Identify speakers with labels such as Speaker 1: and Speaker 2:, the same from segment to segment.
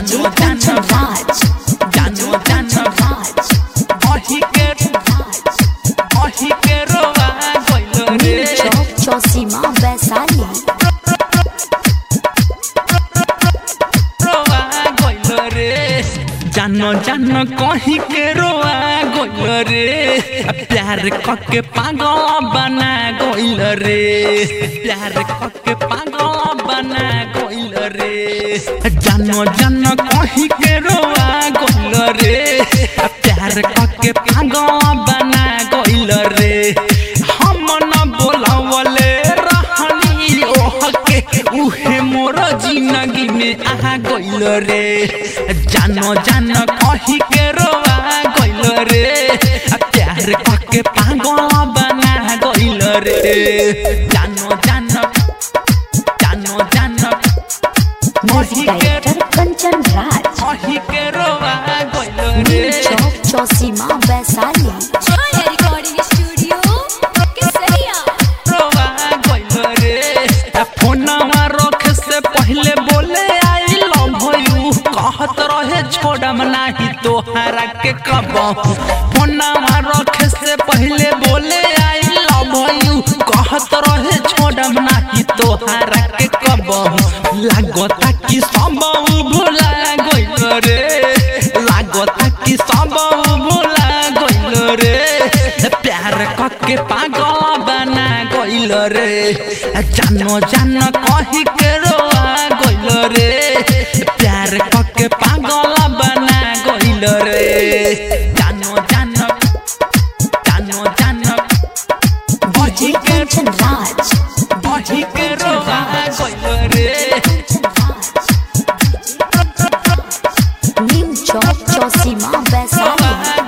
Speaker 1: DJ Kanchan Raj.
Speaker 2: जानो जानो
Speaker 1: Raj.
Speaker 2: अही के अही के रोवा गइल रे
Speaker 1: New Chowk Chosima Vaisali.
Speaker 2: रोवा गइल रे जानो जानो कहीं के रोवा गइल रे प्यार कके पागल बना गइल रे प्यार कके पागल बना गइल रे जानो जानो कहीं के रोवा गइल रे प्यार कके पागल बना गइल रे हम न बोलावले रहनी ओह के उहे मोर जिंदगी में आ गइल रे जानो जानो कही के रोवा गइल रे आ प्यार कके पागल बना गइल रे जानो जानो जानो जानो
Speaker 1: Music Director Kanchan Raj.
Speaker 2: कही के रोवा गइल
Speaker 1: New
Speaker 2: रे
Speaker 1: Chowk Chosima Vaisali.
Speaker 3: Chaya Recording Studio, Kesaria.
Speaker 2: रोवा गइल रे आ फोनवा रख से पहले बोले आई लव यू कहत रहे छोड़म नाही तोहरा के कबहू फोनवा रख से पहले बोले आई लव यू कहत रहे छोड़म नाही तोहरा के कबहू लागता कि सब भुला गइल रे लागता कि सब भुला गइल रे प्यार कके पागल बना गइल रे जानो जानो कही के रोआ गइल रे प्यार कके पागल बना गइल रे जानो जानो जानो जानो
Speaker 1: DJ Kanchan Raj.
Speaker 2: कही के रोआ गइल रे
Speaker 1: New Chowk Chosima Vaisali.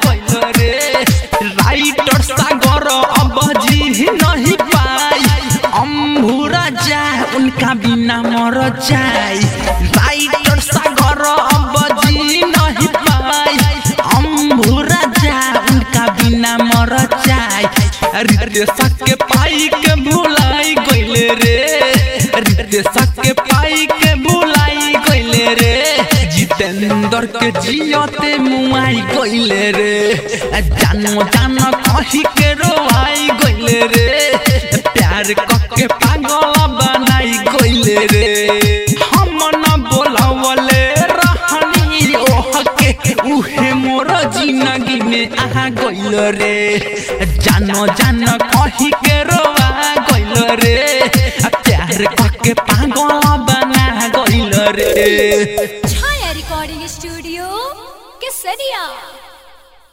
Speaker 2: Writer Sagar अब जी नहीं पाई अम्भुरा जा उनका बिना मर जाए राइटर सागर अब जी नहीं पाई अम्भुरा जा उनका बिना मर जाए रितेश के पाई के भुलाई गइले रे रितेश के पाई के भुलाई गइले रे जितेंद्र के जियते मुआई गइले रे जानो जानो कही के रोआई गइले रे प्यार कके पागल बनाई गइले रे हम न बोलावले रहनी ओह के उहे मोर जिंदगी में आ गइल रे जानो जानो कही के रोआ गइल रे प्यार कके पागल बना गइल रे
Speaker 3: Chaya Recording Studio, Kesaria.